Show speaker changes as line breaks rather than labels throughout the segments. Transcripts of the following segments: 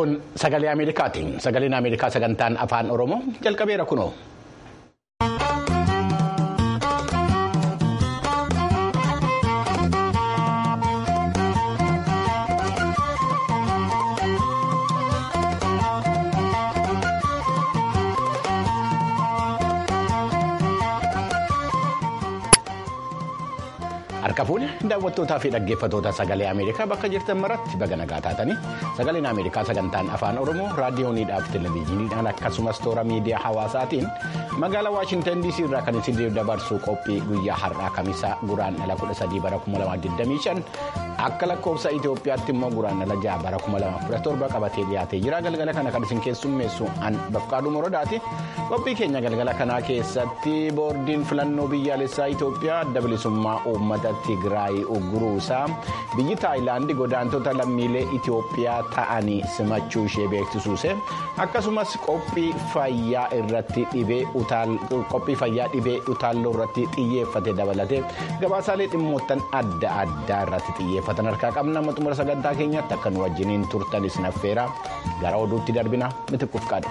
Kun sagalee Ameerikaati. Sagaleen Ameerikaa sagantaan afaan Oromoo jalqabeera kunoo. Harka fuudhe daawwattootaa fi dhaggeeffattoota sagalee Ameerikaa bakka jirtan maratti baga nagaa taatanii sagaleen Ameerikaa sagantaan afaan Oromoo raadiyooniidhaaf televezyiiniidhaan akkasumas toora miidiyaa hawaasaatiin magaalaa Waashintan DC irraa kan isin dabarsu qophii guyyaa har'aa kamisaa guraandhala 13 bara 2025 akka lakkoofsa Itoophiyaatti immoo guraandhala 6 bara 2017 qabatee dhiyaatee jira galgala kana kan isin keessummeessu an bafqaaduu moradaati qophii keenya galgala kanaa keessatti boordiin filannoo biyyaalessaa Itoophiyaa adda bilisummaa uummata. Tigraay ugguruusaa biyyi taayilaandi godaantota lammiilee Itoophiyaa ta'anii simachuu ishee beeksisuuse akkasumas qophii fayyaa irratti dhibee qophii fayyaa dhibee utaalloo irratti xiyyeeffate dabalatee gabaasaalee dhimmoottan adda addaa irratti xiyyeeffatan harkaa qabna xumura sagantaa keenyatti akka nu wajjiniin turtanis naffeera gara oduutti darbina mitiquuf qaadha.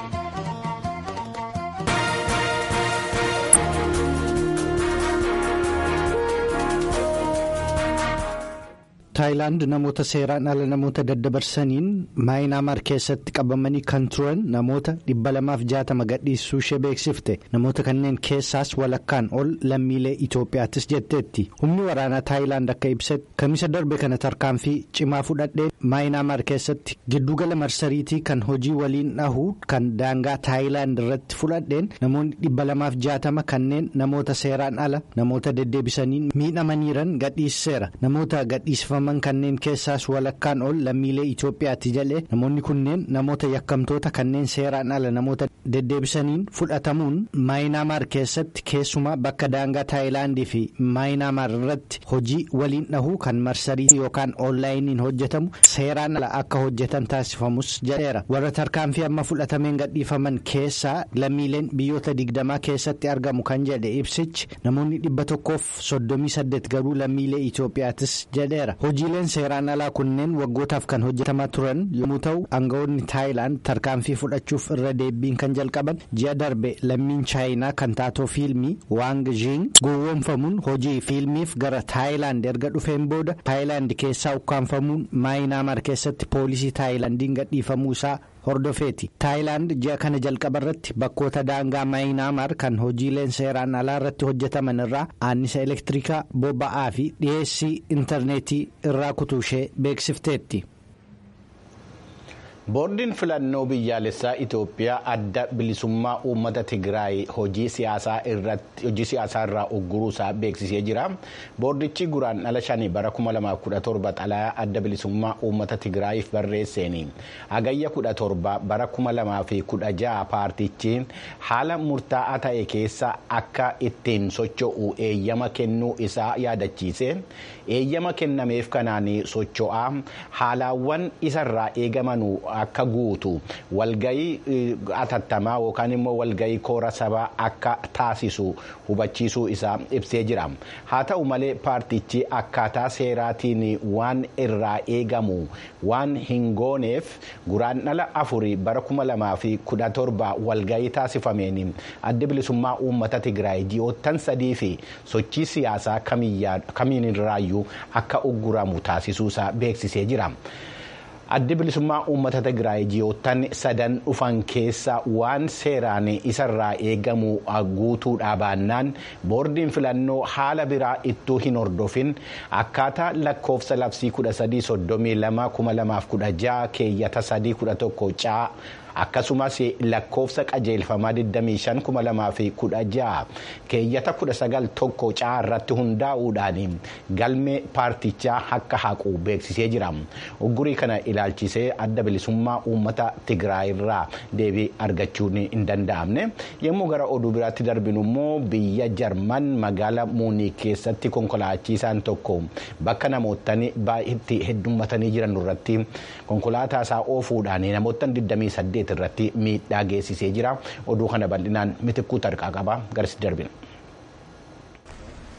taayilaand namoota seeraan ala namoota daddabarsaniin maayinaamaar keessatti qabamanii kan turan namoota dhibba lamaaf jaatama gadhiisuu ishee beeksifte namoota kanneen keessaas walakkaan ol lammiilee Itoophiyaattis jetteetti humni waraanaa taayilaand akka ibsetti kamisa darbe kana tarkaanfii cimaa fudhadheen maayinaamaar keessatti giddugala marsariitii kan hojii waliin dhahuu kan daangaa taayilaand irratti fudhadheen namoonni dhibba lamaaf jaatama kanneen namoota seeraan ala namoota deddeebisaniin miidhamaniiran gadhiiseera namoota gadhiisifaman. kanneen keessaas walakkaan ol lammiilee Itoophiyaatti jedhee namoonni kunneen namoota yakkamtoota kanneen seeraan ala namoota deddeebisaniin fudhatamuun maayinaamaar keessatti keessumaa bakka daangaa taayilaandii fi maayinaamaar irratti hojii waliin dhahuu kan marsarii yookaan oonlaayiniin hojjetamu seeraan ala akka hojjetan taasifamus jedheera warra tarkaanfii amma fudhatameen gadhiifaman keessaa lammiileen biyyoota digdamaa keessatti argamu kan jedhe ibsichi namoonni dhibba tokkoof soddomii saddeet garuu lammiilee Itoophiyaattis jedheera. hojiileen seeraan alaa kunneen waggootaaf kan hojjetamaa turan yommuu ta'u aangawoonni taayilaand tarkaanfii fudhachuuf irra deebiin kan jalqaban ji'a darbe lammiin chaayinaa kan taatoo fiilmii waang zhiing gowwoomfamuun hojii fiilmiif gara taayilaand erga dhufeen booda taayilaand keessaa ukkaanfamuun maayinaamaar keessatti poolisii taayilaandiin gadhiifamuu isaa. hordofeeti taayilaand ji'a kana jalqaba irratti bakkoota daangaa maayinaamaar kan hojiileen seeraan alaa irratti hojjetaman irraa annisa elektirikaa boba'aa fi dhiyeessii intarneetii irraa kutuu ishee beeksifteetti.
boordiin filannoo biyyaalessaa Itoophiyaa adda bilisummaa uummata Tigraay hojii siyaasaa irraa ugguruusaa beeksisee jira. Boordichi guraandhala shanii bara 2017 xalayaa adda bilisummaa uummata Tigraayiif barreesseen hagayya 17 bara 2016 paartichi haala murtaa'aa ta'e keessa akka ittiin socho'u eeyyama kennuu isaa yaadachiise. Eeyyama kennameef kanaan socho'aa haalaawwan isarraa eegamanuu akka guutu walgayii atattamaa yookaan immoo walgayii koora sabaa akka taasisu hubachiisuu isaa ibsee jira haa ta'u malee paartichi akkaataa seeraatiin waan irraa eegamu waan hin gooneef guraandhala afurii bara kuma lamaa fi kudha torba walgayii taasifameen adda bilisummaa uummata tigraay ji'oottan sadii fi sochii siyaasaa kamiinirraayyuu akka ugguramu taasisuusaa beeksisee jira. addi bilisummaa uummata tigraay ji'oottan sadan dhufan keessa waan seeraan isarraa eegamu guutuudhaa baannaan boordiin filannoo haala biraa ittuu hin hordofin akkaataa lakkoofsa labsii 1332 keeyyata 311 caa akkasumas lakkoofsa qajeelfamaa 25,2016 keeyyata 19 tokko caa irratti hundaa'uudhaan galmee paartichaa akka haqu beeksisee jira uggurii kana ilaalchisee adda bilisummaa uummata tigraay irraa deebii argachuun hin danda'amne yommuu gara oduu biraatti darbinu immoo biyya jarman magaala muunii keessatti konkolaachiisaan tokko bakka namootni baay'eetti heddummatanii jiran irratti konkolaataa isaa oofuudhaan namoota 28 irratti miidhaa geessisee jira oduu kana bal'inaan mitikkuu tarqaa qaba garasi darbina.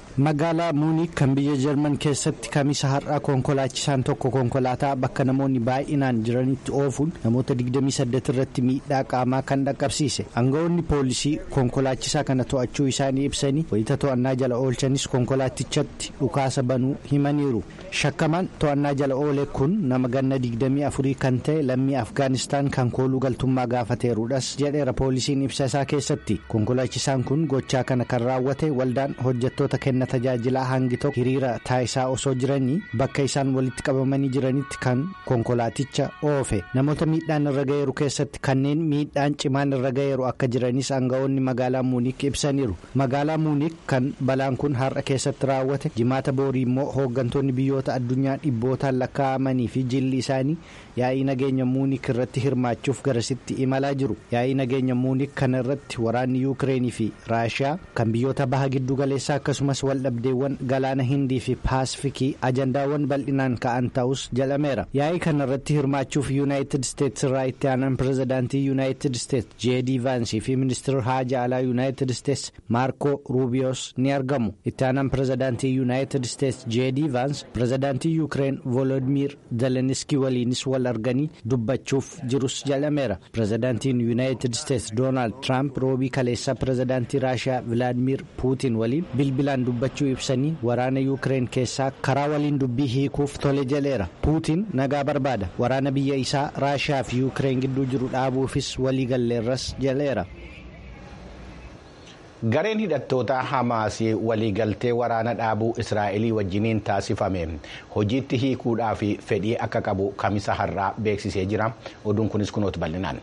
magaalaa muuniik kan biyya jarman keessatti kamisa har'aa konkolaachisaan tokko konkolaataa bakka namoonni baay'inaan jiranitti oofuun namoota 28 irratti miidhaa qaamaa kan dhaqqabsiise aangawoonni poolisii konkolaachisaa kana to'achuu isaanii ibsanii wayita to'annaa jala oolchanis konkolaatichatti dhukaasa banuu himaniiru shakkamaan to'annaa jala oole kun nama ganna 24 kan ta'e lammii afgaanistaan kan kooluu galtummaa gaafateerudhas jedheera poolisiin ibsa isaa keessatti konkolaachisaan kun gochaa kana kan raawwate waldaan hojjettoota kenna tajaajilaa hangi tokko hiriira taayisaa osoo jiranii bakka isaan walitti qabamanii jiranitti kan konkolaaticha oofe namoota miidhaan irra ga'eeru keessatti kanneen miidhaan cimaan irra ga'eeru akka jiranis aangawoonni magaalaa muuniik ibsaniiru magaalaa muuniik kan balaan kun har'a keessatti raawwate jimaata boorii immoo hooggantoonni biyyoota addunyaa dhibbootaan lakkaa'amanii fi jilli isaanii yaa'ii nageenya muuniik irratti hirmaachuuf garasitti imalaa jiru yaa'ii nageenya muuniik kana irratti waraanni yuukireenii fi raashiyaa kan biyyoota baha giddu galeessaa akkasumas waldhabdeewwan galaana hindii fi paasifikii ajandaawwan bal'inaan ka'an ta'us jedhameera yaa'ii kana irratti hirmaachuuf yuunaayitid isteetsi irraa itti aanan pirezidaantii yuunaayitid isteetsi jeedii vaansii fi ministeerri haajaa alaa yuunaayitid isteetsi maarkoo ruubiyoos ni argamu itti aanan pirezidaantii yuunaayitid isteetsi jeedii vaans pirezidaantii yuukireen voolodimiir zeleniskii waliinis wal arganii dubbachuuf jirus jedhameera pirezidaantiin yuunaayitid isteetsi doonaald tiraamp roobii kaleessaa pirezidaantii raashiyaa vilaadimiir puutiin waliin bilbilaan dubbachuu ibsanii waraana yuukireen keessaa karaa waliin dubbii hiikuuf tole jedheera puutiin nagaa barbaada waraana biyya isaa raashiyaa fi yuukireen gidduu jiru dhaabuufis waliigalleerras jedheera.
gareen hidhattoota hamaas waliigaltee waraana dhaabuu israa'elii wajjiniin taasifame hojiitti hiikuudhaaf fedhii akka qabu kamisa har'aa beeksisee jira oduun kunis kunooti bal'inaan.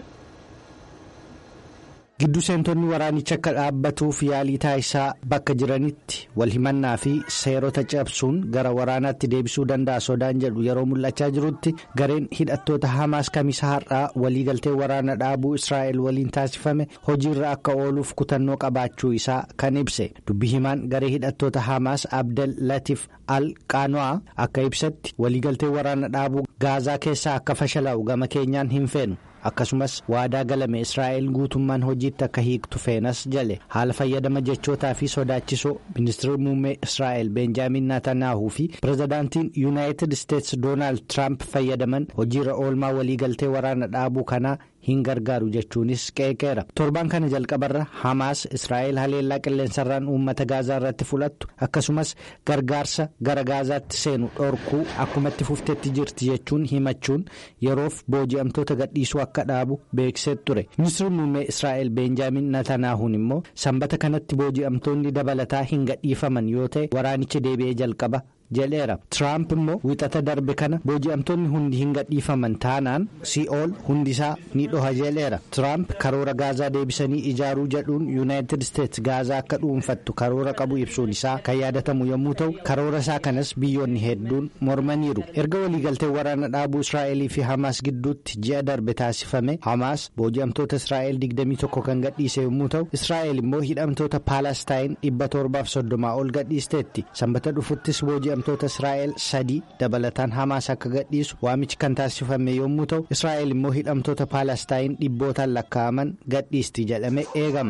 giddu seentonni waraanicha akka dhaabbatuuf yaalii taasisaa bakka jiranitti wal himannaa fi seerota cabsuun gara waraanaatti deebisuu danda'a sodaan jedhu yeroo mul'achaa jirutti gareen hidhattoota hamaas kamisa har'aa waliigaltee waraana dhaabuu israa'el waliin taasifame hojiirra akka ooluuf kutannoo qabaachuu isaa kan ibse dubbi himaan garee hidhattoota hamaas abdel latif al qaano'aa akka ibsatti waliigaltee waraana dhaabuu gaazaa keessaa akka fashalaa'u gama keenyaan hin feenu. akkasumas waadaa galame israa'el guutummaan hojiitti akka hiiktu feenas jale haala fayyadama jechootaa fi sodaachisoo ministeerri muummee israa'el beenjaamin naatanaahuu fi pirezidaantiin yuunaayitid isteetsi doonaald tiraamp fayyadaman hojiirra oolmaa waliigaltee waraana dhaabuu kanaa hin gargaaru jechuunis qeeqeera torbaan kana jalqabarra hamaas israa'el haleellaa qilleensarraan uummata gaazaa irratti fudhattu akkasumas gargaarsa gara gaazaatti seenu dhorkuu akkumatti fuftetti jirti jechuun himachuun yeroof booji'amtoota gadhiisuu akka dhaabu beeksisee ture ministeerri muummee israa'el beenjaamin natanaahuun immoo sanbata kanatti booji'amtoonni dabalataa hin gadhiifaman yoo ta'e waraanichi deebi'ee jalqaba. jedheera tiraamp immoo wixata darbe kana booji'amtoonni hundi hin gadhiifaman taanaan si'ool hundisaa ni dhoha jedheera tiraamp karoora gaazaa deebisanii ijaaruu jedhuun yuunaayitid isteetsi gaazaa akka dhuunfattu karoora qabu ibsuun isaa kan yaadatamu yommuu ta'u karoora isaa kanas biyyoonni hedduun mormaniiru erga waliigaltee waraana dhaabuu israa'elii fi hamaas gidduutti ji'a darbe taasifame hamaas booji'amtoota israa'el 21 kan gadhiise yommuu ta'u israa'el immoo hidhamtoota paalastaayin 730 ol gadhiisteetti sanbata dhufuttis booji'amtoota israa'el sadii dabalataan hamaas akka gadhiisu waamichi kan taasifame yommuu ta'u israa'el immoo hidhamtoota paalastaayin dhibbootaan lakkaa'aman gadhiisti jedhame eegama.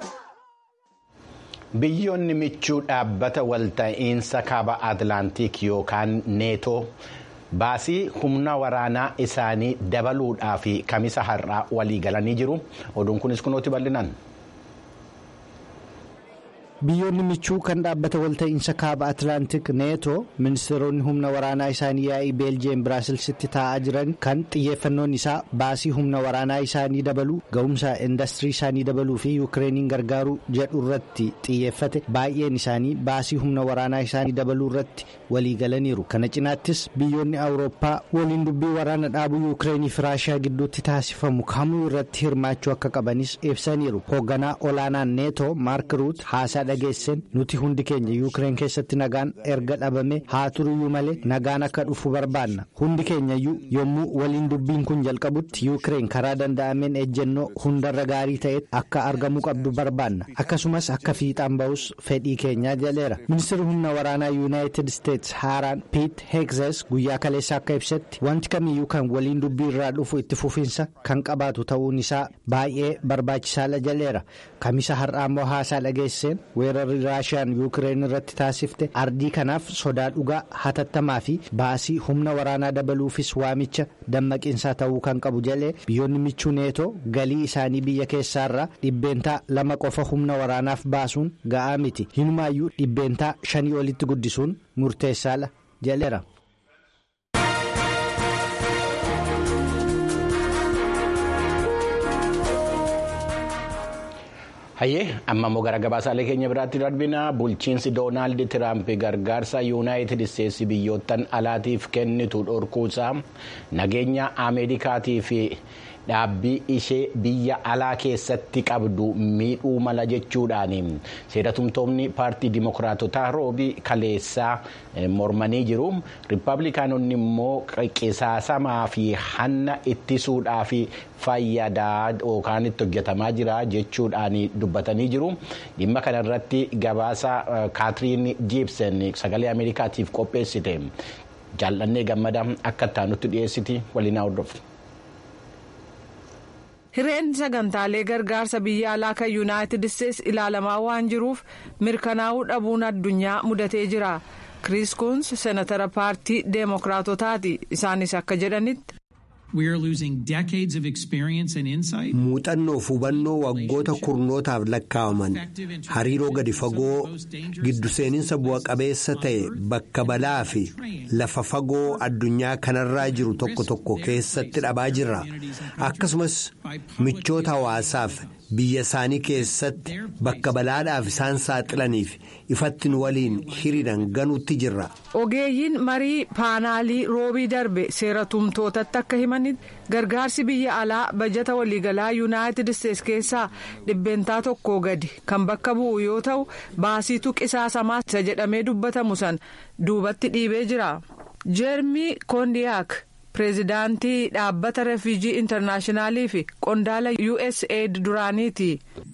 biyyoonni michuu dhaabbata walta'iinsa kaaba atlaantiik yookaan neetoo baasii humna waraanaa isaanii dabaluudhaaf kamisa har'aa walii galanii jiru oduun kunis kunooti bal'inaan.
biyyoonni michuu kan dhaabbata walta'iinsa kaaba atlaantik neetoo ministeeronni humna waraanaa isaanii yaa'ii beeljiyeem biraasilsitti taa'aa jiran kan xiyyeeffannoon isaa baasii humna waraanaa isaanii dabaluu ga'umsa indastirii isaanii dabaluu fi yuukireeniin gargaaruu jedhu irratti xiyyeeffate baay'een isaanii baasii humna waraanaa isaanii dabaluu irratti waliigalaniiru kana cinaattis biyyoonni awurooppaa waliin dubbii waraana dhaabuu yuukireenii fi raashiyaa gidduutti taasifamu kamuu irratti hirmaachuu akka qabanis ibsaniiru hoogganaa olaanaan neetoo maark ruut haasaa dhageesseen nuti hundi keenya yuukireen keessatti nagaan erga dhabame haa turuyyuu malee nagaan akka dhufu barbaanna hundi keenyayyuu yommuu waliin dubbiin kun jalqabutti yuukireen karaa danda'ameen ejjennoo hundarra gaarii ta'e akka argamuu qabdu barbaanna akkasumas akka fiixaan ba'us fedhii keenyaa jedheera ministeerri humna waraanaa yuunaayitid isteetsi haaraan piit heegzes guyyaa kaleessa akka ibsetti wanti kamiyyuu kan waliin dubbii irraa dhufu itti fufiinsa kan qabaatu ta'uun isaa baay'ee barbaachisaadha jedheera kamisa har'aa immoo haasaa dhageesseen weerarri raashiyaan yuukireen irratti taasifte ardii kanaaf sodaa dhugaa hatattamaa fi baasii humna waraanaa dabaluufis waamicha dammaqiinsaa ta'uu kan qabu jedhee biyyoonni michuu neetoo galii isaanii biyya keessaarraa dhibbeentaa lama qofa humna waraanaaf baasuun ga'aa miti hinumaayyuu dhibbeentaa shanii olitti guddisuun murteessaadha jedheera.
hayyee amma immoo gara gabaasaalee keenya biraatti darbina bulchiinsi doonaald tiraamp gargaarsa yuunaayitid isteetsi biyyoottan alaatiif kennitu dhorkuusaa nageenya ameerikaatii fi dhaabbii ishee biyya alaa keessatti qabdu miidhuu mala jechuudhaan seeratumtoonni paartii dimokiraatotaa roobii kaleessaa mormanii jiru riippaabilikaanonni immoo qisaasamaa fi hanna ittisuudhaaf fayyadaa yookaan itti hojjetamaa jira jechuudhaan dubbatanii jiru dhimma kanarratti gabaasa kaatiriin jiibsen sagalee ameerikaatiif qopheessite jaallannee gammada akka ittaanutti dhiyeessiti waliin hordofu.
hireen sagantaalee gargaarsa biyya alaa kan yuunaayitid isteetsi ilaalamaa waan jiruuf mirkanaa'uu dhabuun addunyaa mudatee jira kiriis kuns seenatara paartii deemokiraatotaati isaanis akka jedhanitti.
muuxannoof hubannoo waggoota kurnootaaf lakkaawaman hariiroo gadi fagoo giddu seeninsa bu'a qabeessa ta'e bakka balaa fi lafa fagoo addunyaa kanarraa jiru tokko tokko keessatti dhabaa jirra akkasumas michoota hawaasaaf biyya isaanii keessatti bakka balaadhaaf isaan saaxilaniif ifattiin waliin hiriiran ganuutti jirra.
ogeeyyiin marii paanaalii roobii darbe seera tumtootatti akka himanitti gargaarsi biyya alaa bajata waliigalaa yuunaayitid isteetsi keessaa dhibbeentaa tokkoo gadi kan bakka bu'u yoo ta'u baasiitu qisaasamaa isa jedhamee dubbatamu san duubatti dhiibee jira jeermii koondiyaak. pireezidaantii dhaabbata refuujii intarnaashinaaliif fi qondaala usaid duraaniiti.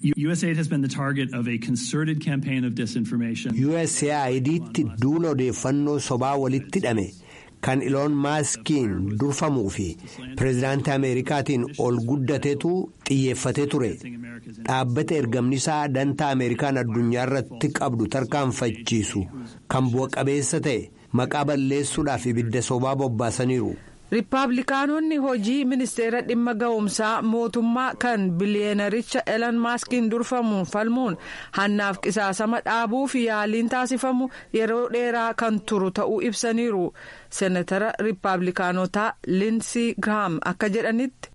USAID'tti duula odeeffannoo sobaa walitti hidhame kan iloon maaskiin durfamuu fi pireezidaantii ameerikaatiin ol guddateetu xiyyeeffatee ture dhaabbata ergamnisaa dantaa ameerikaan addunyaa irratti qabdu tarkaanfachiisu kan bu'a qabeessa ta'e maqaa balleessuudhaaf ibidda sobaa bobbaasaniiru.
Riippaabilikaanonni hojii ministeera dhimma ga'umsaa mootummaa kan biliyeenericha Elan Maaskiin durfamuun falmuun hannaaf qisaasama dhaabuu fi yaaliin taasifamu yeroo dheeraa kan turu ta'uu ibsaniiru. Seenatara Riippaabilikaanotaa Linsii Giraam akka jedhanitti.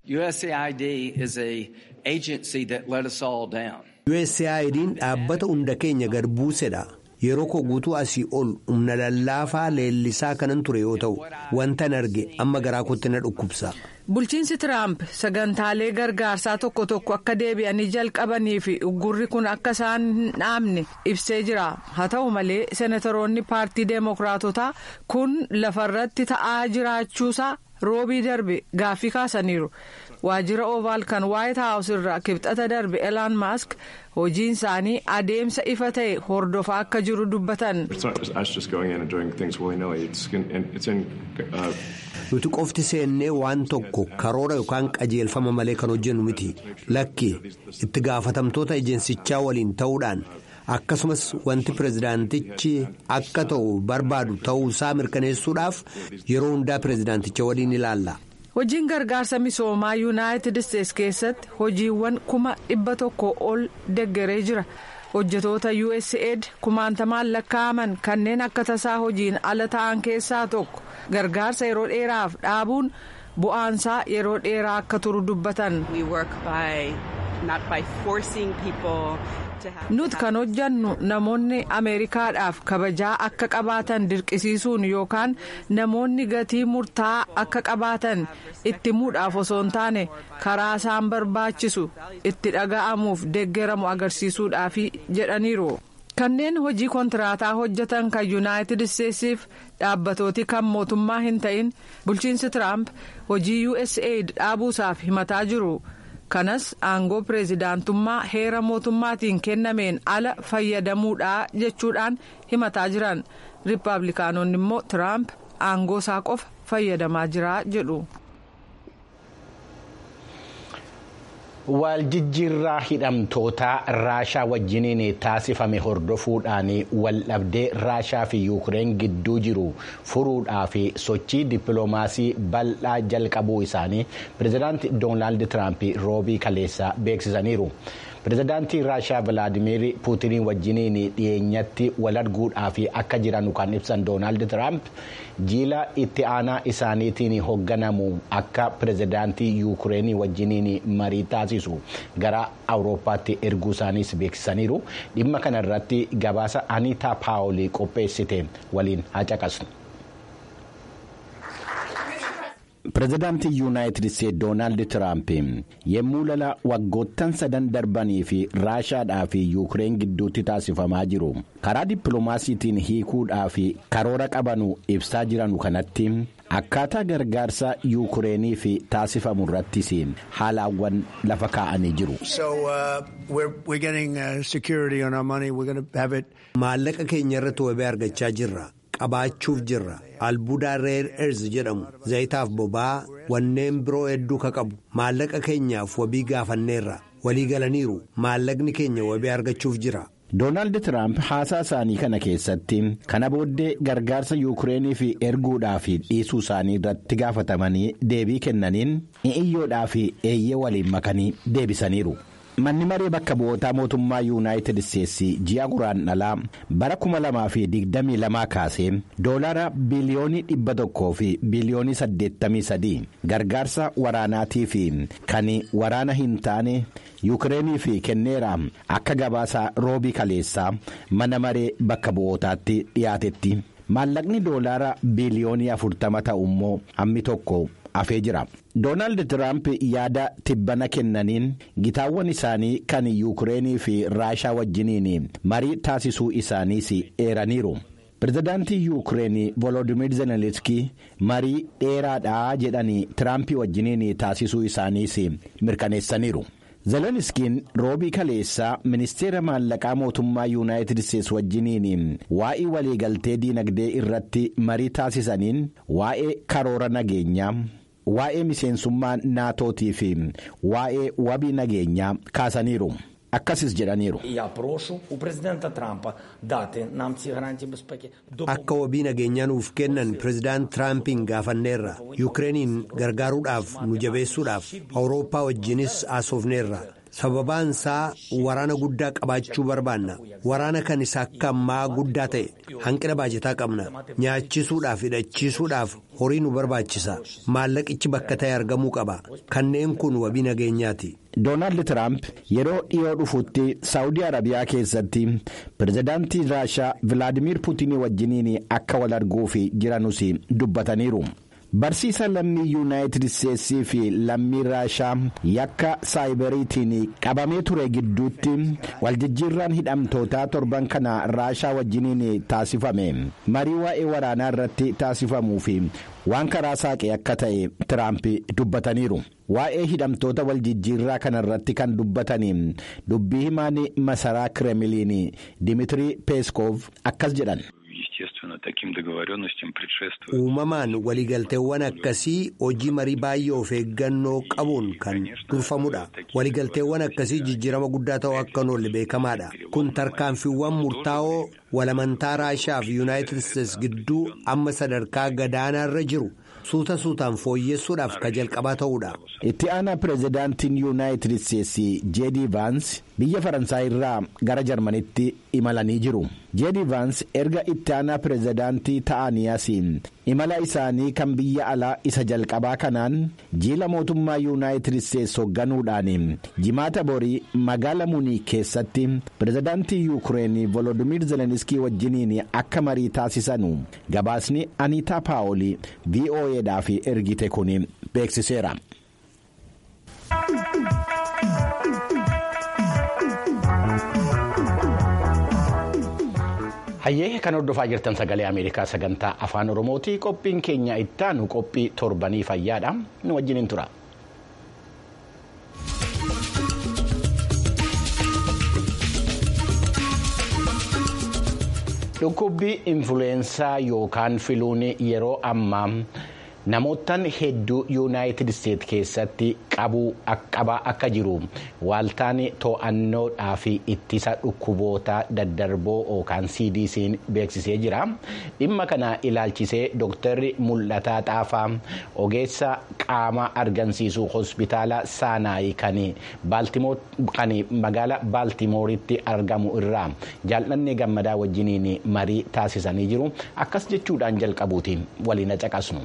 USAID'n dhaabbata hunda keenya gad buusedha. yeroo koo guutuu asii ol humna lallaafaa leellisaa kanan ture yoo ta'u wantan arge amma garaa kootti na dhukkubsa.
bulchiinsi tiraamp sagantaalee gargaarsaa tokko tokko akka deebi'anii jalqabanii fi uggurri kun akka isaan hin dhaabne ibsee jira haa ta'u malee seenataroonni paartii deemokiraatotaa kun lafarratti ta'aa jiraachuusaa roobii darbe gaaffii kaasaniiru. waajjira ovaal kan waayit haawus irraa kibxata darbe elaan maask hojiin isaanii adeemsa ifa ta'e hordofaa akka jiru dubbatan.
nuti qofti seennee waan tokko karoora yookaan qajeelfama malee kan hojjennu miti lakki itti gaafatamtoota ejeensichaa waliin ta'uudhaan akkasumas wanti pirezidaantichi akka ta'u barbaadu ta'uusaa mirkaneessuudhaaf yeroo hundaa pirezidaanticha waliin ilaalla.
hojiin gargaarsa misoomaa yuunaayitid isteetsi keessatti hojiiwwan kuma dhibba tokko ol deggeree jira hojjetoota usaid kumaantamaan lakkaa'aman kanneen akka tasaa hojiin ala ta'an keessaa tokko gargaarsa yeroo dheeraaf dhaabuun bu'aansaa yeroo dheeraa akka turu dubbatan. nuti kan hojjannu namoonni ameerikaadhaaf kabajaa akka qabaatan dirqisiisuun yookaan namoonni gatii murtaa'aa akka qabaatan itti muudhaaf osoo hin taane karaa isaan barbaachisu itti dhaga'amuuf deeggeramu agarsiisuudhaaf jedhaniiru. kanneen hojii kontiraataa hojjetan kan yuunaayitid isteetsiif dhaabbatooti kan mootummaa hin ta'in bulchiinsi tiraamp hojii usaid dhaabuusaaf himataa jiru. kanas aangoo pireezidaantummaa heera mootummaatiin kennameen ala fayyadamuudha jechuudhaan himataa jiran riippaabilikaanonni immoo tiraamp aangoo isaa qofa fayyadamaa jira jedhu.
Waljijjiirraa hidhamtoota Raashaa wajjiniin taasifame hordofuudhaan waldhabdee Raashaa fi Yuukireen gidduu jiru furuudhaaf sochii dippiloomaasii bal'aa jalqabuu isaanii pireezidaantii Doonaald Tiraamp roobii kaleessaa beeksisaniiru. Pireezidaantii Raashaa Vilaadimiir Puutiniin wajjiniin dhiyeenyatti wal arguudhaaf akka jiran kan ibsan Doonaald Tiraamp jiila itti aanaa isaaniitiin hoogganamu akka pireezidaantii Yuukireenii wajjiniin marii taasisu gara Awurooppaatti erguu isaaniis beeksisaniiru. Dhimma kana irratti gabaasa Aniitaa Paawolii qopheessite waliin haa caqasnu. Pireezidaantii Yuunaayitid Isteetsi Doonaald Tiraamp yommuu lala waggoottan sadan darbanii fi Raashaadhaa fi Yuukireen gidduutti taasifamaa jiru karaa dippiloomaasiitiin hiikuudhaa fi karoora qabanu ibsaa jiranu kanatti akkaataa gargaarsa Yuukireenii fi taasifamu irrattis haalaawwan lafa kaa'anii jiru.
Maallaqa keenya irratti wabii argachaa jirra. qabaachuuf jirra albuudaa reer erz jedhamu zayitaaf boba'aa wanneen biroo hedduu ka qabu maallaqa keenyaaf wabii gaafanneerra walii galaniiru maallaqni keenya wabii argachuuf jira.
Doonaald Tiraamp haasaa isaanii kana keessatti kana booddee gargaarsa Yuukireeniif erguudhaaf dhiisuu isaanii irratti gaafatamanii deebii kennaniin iyyoodhaa fi eeyyee waliin makanii deebisaniiru. manni maree bakka bu'ootaa mootummaa yuunaayitid isteetsi ji'a guraandhalaa bara 2022 kaasee doolaara biliyoonii 100 fi biliyoonii 83 gargaarsa waraanaatii fi kan waraana hin taane yuukireeniif kenneera akka gabaasa roobii kaleessaa mana maree bakka bu'ootaatti dhiyaatetti maallaqni doolaara biliyoonii 40 ta'u immoo hammi tokko. hafee jira doonaald tiraamp yaada tibbana kennaniin gitaawwan isaanii kan yuukireenii fi raashaa wajjiniin marii taasisuu isaaniis eeraniiru pireezidaantii yuukireenii volodimir zelenskii marii dheeraadhaa jedhanii tiraamp wajjiniin taasisuu isaaniis mirkaneessaniiru. zelenskiin roobii kaleessaa ministeera maallaqaa mootummaa yuunaayitid isteetsi wajjiniin waa'ee waliigaltee diinagdee irratti marii taasisaniin waa'ee karoora nageenyaa waa'ee miseensummaa naatootii fi waa'ee wabii nageenyaa kaasaniiru. akkasis jedhaniiru.
Akka wabii nageenyaa nuuf kennan pireezidaant Tiraampiin gaafanneerra Yuukireeniin gargaaruudhaaf nu jabeessuudhaaf Awurooppaa wajjinis haasofneerra. sababaan isaa waraana guddaa qabaachuu barbaanna waraana kan isa akka ammaa guddaa ta'e hanqina baajataa qabna nyaachisuudhaaf hidhachiisuudhaaf horii nu barbaachisa maallaqichi bakka ta'e argamuu qaba kanneen kun wabii nageenyaati.
Doonaald Tiraamp yeroo dhiyoo dhufutti Saawudii Arabiyaa keessatti pireezidaantii Raashaa Vilaadimiir Puutinii wajjiniin akka wal arguuf jiranus dubbataniiru. Barsiisa lammii yuunaayitid isteetsii fi lammii raashaa yakka saayiberiitiin qabamee ture gidduutti waljijjiirraan hidhamtootaa torban kana raashaa wajjiniin taasifame marii waa'ee waraanaa irratti taasifamuu fi waan karaa saaqe akka ta'e tiraamp dubbataniiru. Waa'ee hidhamtoota waljijjiirraa kana irratti kan dubbatanii dubbii himaan masaraa kireemiliin Dimiitirii Peeskoof akkas jedhan.
uumamaan waliigalteewwan akkasii hojii marii baay'ee of eeggannoo qabuun kan durfamudha waliigalteewwan akkasii jijjiirama guddaa ta'uu akka hin oolle beekamaadha kun tarkaanfiiwwan murtaa'oo walamantaa raashaa fi yuunaayitid isteetsi gidduu amma sadarkaa gadaanaarra jiru suuta suutaan fooyyessuudhaaf ka jalqabaa ta'uudha.
itti aanaa pireezidaantiin yuunaayitid isteetsi jeedii vaans biyya faransaay irraa gara jarmanitti imalanii jiru jeedii vaans erga itti aanaa pireezidaantii ta'anii asiin imala isaanii kan biyya alaa isa jalqabaa kanaan jiila mootummaa yuunaayitid isteetsi hoogganuudhaan jimaata borii magaala munii keessatti pireezidaantii yuukireenii volodimir zelenskii wajjiniin akka marii taasisanu gabaasni aniitaa paawolii vo'eedhaaf ergite kun beeksiseera. hayyee kan hordofaa jirtan sagalee ameerikaa sagantaa afaan oromooti qophiin keenya ittaanu qophii torbanii fayyaadha nu wajjiniin tura. dhukkubbii influweensaa yookaan filuun yeroo ammaa Namoottan hedduu yuunaayitid isteet keessatti qabaa akka jiru waaltaan to'annoodhaa fi ittisa dhukkuboota daddarboo yookaan cdc'n beeksisee jira. Dhimma kana ilaalchisee dooktarri mul'ataa xaafaa ogeessa qaama argansiisuu hospitaala saanaayii kan magaala baaltimooritti argamu irraa jaalladhee gammadaa wajjiniin marii taasisanii jiru akkas jechuudhaan jalqabuutiin waliin caqasnu.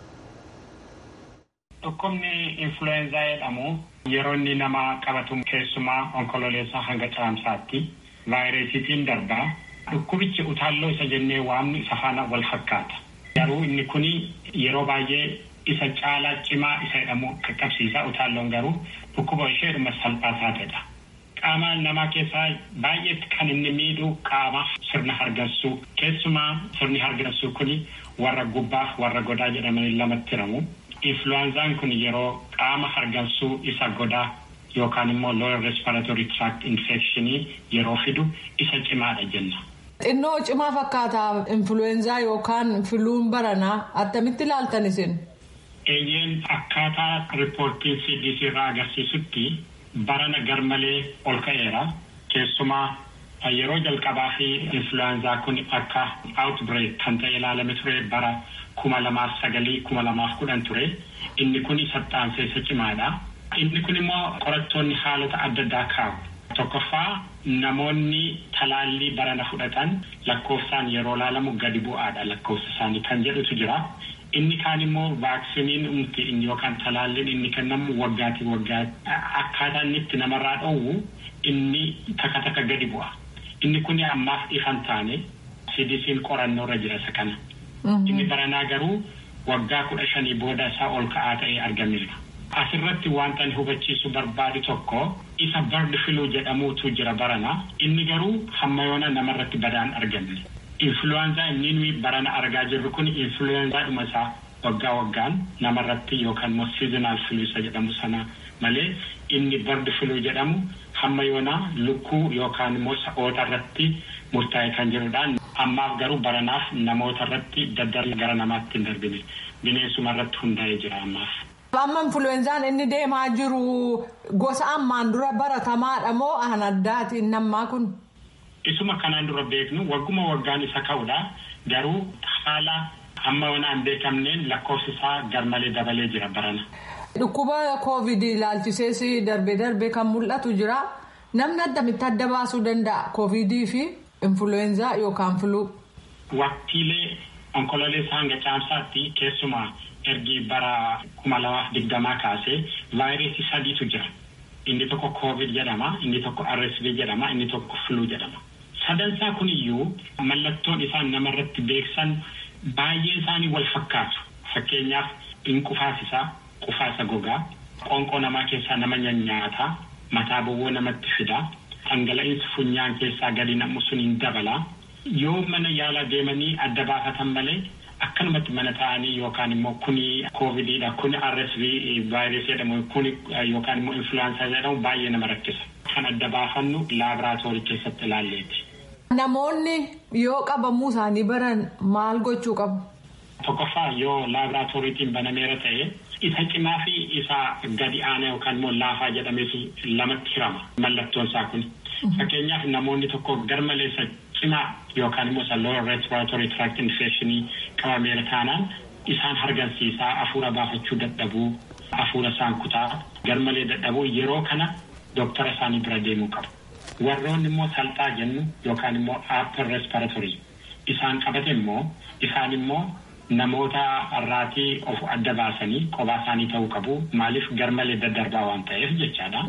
Dhukkubni influenza jedhamu yeroo inni nama qabatu keessumaa onkololeessaa hanga caamsaatti vaayirasiitiin darbaa dhukkubichi utaalloo isa jennee waamnu isa faana wal fakkaata. Garuu inni kuni yeroo baay'ee isa caalaa cimaa isa jedhamu qaqqabsiisa utaalloon garuu dhukkuba isheedhuma salphaa taatedha. Qaama namaa keessaa baay'eetti kan inni miidhu qaama sirna hargansuu keessumaa sirni hargansuu kuni warra gubbaa warra godaa jedhamanii lamatti hiramu. Influwaanzaan kun yeroo qaama hargansuu isa godaa yookaan immoo lower respiratory tract infection yeroo fidu isa cimaadha jenna.
Xinnoo cimaa fakkaata influweenzaa yookaan filuun baranaa attamitti ilaaltan isin?
Eeyyeen akkaataa riippoortiin CDC irraa agarsiisutti barana garmalee ol ka'eera. Keessumaa yeroo jalqabaa fi influwaanzaa kun akka outbreak kan ta'e ilaalame ture bara kuma lamaaf sagalii kuma lamaaf kudhan ture. Inni kun saxxaansee isa cimaadha. Inni kun immoo qorattoonni haalota adda addaa kaa'u. Tokkoffaa namoonni talaallii barana fudhatan lakkoofsaan yeroo laalamu gadi bu'aadha lakkoofsa isaanii kan jedhutu jira. Inni kaan immoo vaaksiniin nuti yookaan talaalliin inni kennamu waggaati waggaatti akkaataa inni itti namarraa dhoowwu inni takka takka gadi bu'a. Inni kun ammaaf ifan taane CDC'n qorannoo irra jira isa kana. Inni baranaa garuu waggaa kudha shanii booda isaa ol ka'aa ta'ee argameera. Asirratti wanta ani hubachiisu barbaadu tokko isa bardi filuu jedhamuutu jira barana. Inni garuu hamma yoona namarratti badaan argamne. Influwaanzaa inni nuyi barana argaa jirru kun influwaanzaadhuma isaa waggaa waggaan namarratti yookaan immoo seasonal flu isa jedhamu sana malee inni bardi filuu jedhamu hamma yoona lukkuu yookaan immoo sa'oota irratti murtaa'e kan jirudha. Ammaaf garuu baranaaf namoota irratti daddarbee gara namaatti hin darbine. Bineensuma irratti hundaa'ee jira ammaaf.
Amma influweenzaan inni deemaa jiru gosa ammaan dura baratamaadha moo an addaati inni ammaa kun?
Isuma kanaan dura beeknu wagguma waggaan isa ka'udha. Garuu haala amma waan hin beekamneen lakkoofsi isaa garmalee dabalee jira barana.
Dhukkuba koovidii ilaalchisees darbee darbee kan mul'atu jira. Namni addamitti adda baasuu danda'a koovidii fi influweenzaa yookaan filuu.
Waqtiilee onkololeessaa hanga caamsaatti keessumaa ergi bara kuma lamaaf digdamaa kaasee vaayirasii sadiitu jira. Inni tokko koovid jedhama, inni tokko RSV jedhama, inni tokko filuu jedhama. Sadansaa kuniyyuu mallattoon isaan namarratti beeksan baay'een isaanii wal fakkaatu. Fakkeenyaaf in qufaasisaa, qufaasa gogaa, qoonqoo namaa keessaa nama nyaata, mataa bowwoo namatti fida, dhangala'insi funyaan keessaa gadi namu sun hin dabala. Yoo mana yaalaa deemanii adda baafatan malee akkanumatti mana ta'anii yookaan immoo kuni koovidiidha kuni RSV vaayirasii jedhamu kuni yookaan immoo influwaansaa jedhamu baay'ee nama rakkisa. Kan adda baafannu laaboraatoorii keessatti ilaalleeti.
Namoonni yoo qabamuu isaanii baran maal gochuu qabu?
Tokkoffaa yoo laaboraatooriitiin banameera ta'e isa cimaa fi isa gadi aanaa yookaan immoo laafaa jedhameef lamatti hirama mallattoon isaa kun. Fakkeenyaaf namoonni tokko garmaleessa cimaa yookaan immoo isa lower respiratory tract infection qabameera taanaan isaan hargansiisaa hafuura baafachuu dadhabuu hafuura isaan kutaa garmalee dadhabuu yeroo kana dooktara isaanii bira deemuu qabu. Warroonni immoo salphaa jennu yookaan immoo upper respiratory isaan qabate immoo isaan immoo namoota irraatii of adda baasanii kophaa isaanii ta'uu qabu maaliif garmalee daddarbaa waan ta'eef jechaadha.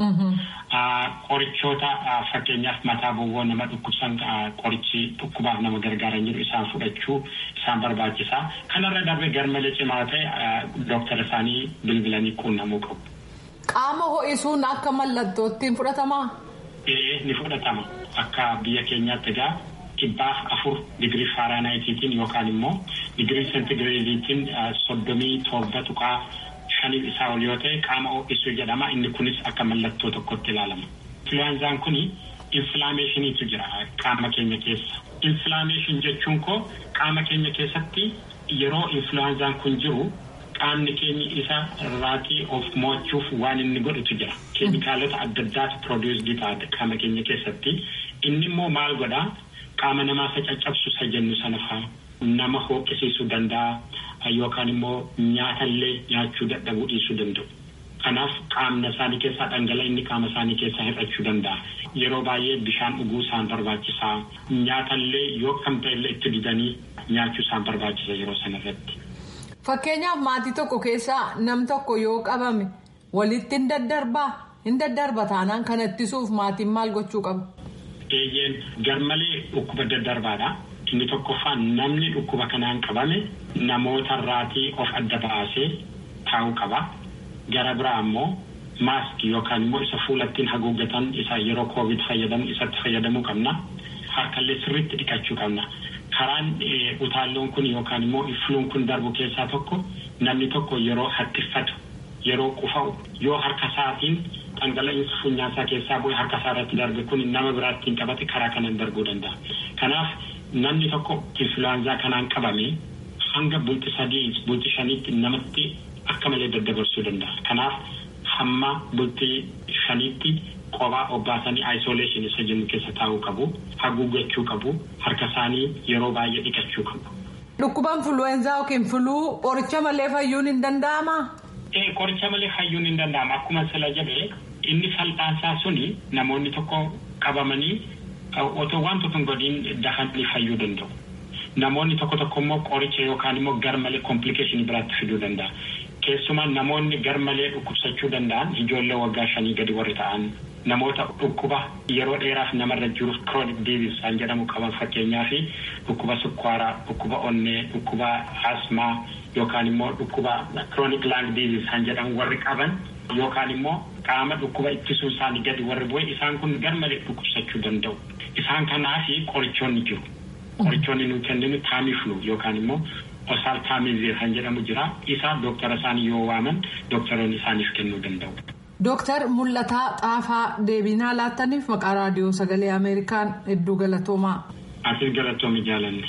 Qorichoota fakkeenyaaf mataa bowwoo nama dhukkubsan qorichi dhukkubaaf nama gargaaran jiru isaan fudhachuu isaan barbaachisaa kanarra darbee garmalee cimaa ta'e dooktara isaanii bilbilanii quunnamuu qabu.
Qaama ho'isuun akka mallattootti fudhatamaa?
Ee ni fudhatama akka biyya keenyaatti egaa dhibbaaf afur digirii faaraanaayitiitiin yookaan immoo digirii seentigireediitiin soddomii torba tuqaa shaniif isaa ol yoo ta'e qaama ho'isuu jedhama inni kunis akka mallattoo tokkotti ilaalama. Influwaanzaan kuni infilaameeshiniitu jira qaama keenya keessa. Infilaameeshin jechuun koo qaama keenya keessatti yeroo influwaanzaan kun jiru qaamni keenya isa irraatii of mo'achuuf waan inni godhutu jira. Keemikaalota adda addaatu pirooduusdii taate qaama keenya keessatti. Inni immoo maal godhaa qaama namaa isa caccabsu isa jennu sana fa'aa nama hooqqisiisuu danda'a yookaan immoo nyaatallee nyaachuu dadhabuu dhiisuu danda'u. Kanaaf qaamna isaanii keessaa dhangala'aa inni qaama isaanii keessaa hir'achuu danda'a. Yeroo baay'ee bishaan dhuguu isaan barbaachisaa. Nyaatallee yoo kam ta'ellee itti didanii nyaachuu isaan barbaachisa yeroo sanarratti.
Fakkeenyaaf maatii tokko keessaa nam tokko yoo qabame walitti hin daddarbaa hin daddarba taanaan kana ittisuuf maatiin maal gochuu qabu?
Eeyyeen garmalee dhukkuba daddarbaadha. Inni tokkoffaan namni dhukkuba kanaan qabame namoota irraatii of adda baasee taa'uu qaba. Gara biraa immoo maaskii yookaan immoo isa fuulattiin haguuggatan isa yeroo koovid fayyadamu isatti fayyadamuu qabna. Harkallee sirriitti dhiqachuu qabna. Karaan utaalloon kun yookaan immoo ifluun kun darbu keessaa tokko namni tokko yeroo hattiffatu yeroo qufa'u yoo harka isaatiin dhangala'insa funyaasaa keessaa bu'ee harka isaa irratti darbe kun nama biraattiin qabate karaa kanaan darbuu danda'a. Kanaaf namni tokko influwaanzaa kanaan qabame hanga bulti sadii bulti shaniitti namatti akka malee daddabarsuu danda'a. Kanaaf hamma bultii shaniitti kophaa obbaasanii ayisoleeshin isa jennu keessa taa'uu qabu. Haguuggachuu qabu. Harka isaanii yeroo baay'ee dhiqachuu qabu.
Dhukkubaan influweenzaa yookiin filuu qoricha malee fayyuun hin danda'amaa?
Ee qoricha malee fayyuun hin danda'ama. Akkuma sila jedhee inni salphaasaa suni namoonni tokko qabamanii otoo waan tokko hin godhiin dafanii fayyuu danda'u. Namoonni tokko tokko immoo qoricha yookaan immoo garmalee komplikeeshinii biraatti fiduu danda'a. Keessumaa namoonni garmalee dhukkubsachuu danda'an ijoollee waggaa shanii gadi warri ta'an namoota dhukkuba yeroo dheeraaf namarra jiru chronic disease kan jedhamu qaban fakkeenyaaf dhukkuba sukkaaraa dhukkuba onnee dhukkuba asmaa yookaan immoo dhukkuba chronic lung disease kan jedhamu warri qaban yookaan immoo qaama dhukkuba ittisuu isaanii gadi warri bu'e isaan kun garmalee dhukkubsachuu danda'u. Isaan kanaaf qorichoonni jiru. Qorichoonni nuyi kenninu taamiflu yookaan immoo osaal taamizir kan jedhamu jira. Isaa dooktara isaanii yoo waaman dooktaroonni isaaniif kennuu danda'u.
Dooktar Mul'ataa Xaafaa deebinaa laattaniif maqaa raadiyoo sagalee Ameerikaan hedduu galatoomaa.
Ati galatoomi jaalanne.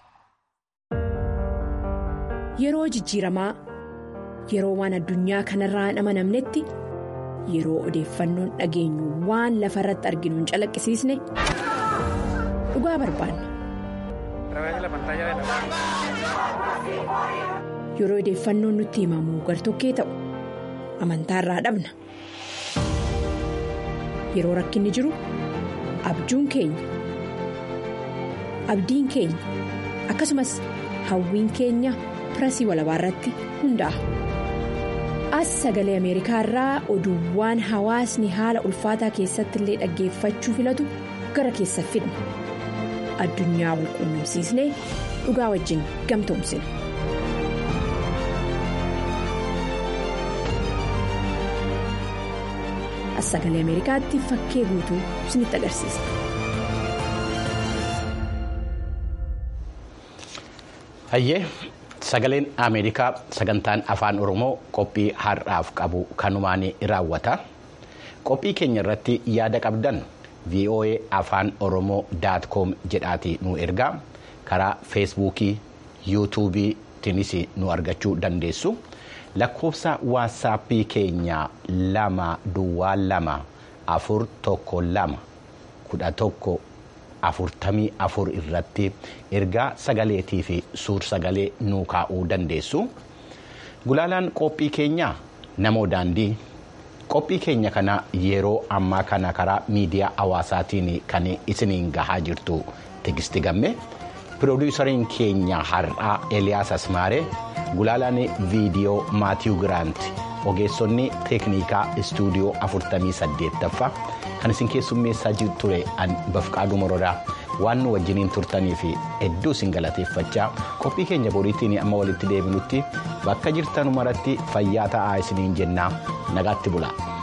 Yeroo jijjiiramaa yeroo waan addunyaa kanarraa hin amanamnetti yeroo odeeffannoon dhageenyu waan lafa irratti arginu hin calaqqisiisne dhugaa barbaanna. Yeroo odeeffannoon nutti himamu gartokkee ta'u amantaarraa dhabna. Yeroo rakkinni jiru abjuun keenya abdiin keenya akkasumas hawwiin keenya pirasii walabaa irratti hundaa'a. As sagalee Ameerikaa irraa oduuwwan hawaasni haala ulfaataa keessatti illee dhaggeeffachuu filatu gara keessa fidna. Addunyaa wal quunnamsiisnee dhugaa wajjin gamtoomsina. As sagalee Ameerikaatti fakkee guutuu isinitti agarsiisa.
Hayyee sagaleen Ameerikaa sagantaan afaan Oromoo qophii har'aaf qabu kanumaan raawwata. Qophii keenya irratti yaada qabdan VOA afaan Oromoo daat koom jedhaati nu ergaa karaa feesbuukii yuutuubiitiinis nu argachuu dandeessu. lakkoofsa waatsaappii keenya lama duwwaa lama afur tokko lama kudha tokko afurtamii afur irratti ergaa sagaleetii fi suur sagalee nuu kaa'uu dandeessu. Gulaalaan qophii keenyaa namoo daandii qophii keenya kana yeroo ammaa kana karaa miidiyaa hawaasaatiin kan isiniin gahaa jirtu tigisti gamme piroodiisariin keenya har'aa Eliyaas Asmaaree. gulaalaan viidiyoo maatiiw giraant ogeessonni teeknikaa istuudiyoo 48ffaa kan isin keessummeessaa ture bafqaaduu morodaa waan nu wajjiniin turtanii fi hedduu isin galateeffachaa qophii keenya boriitiin amma walitti deebinutti bakka jirtan maratti fayyaa ta'aa isiniin jennaa nagaatti bula.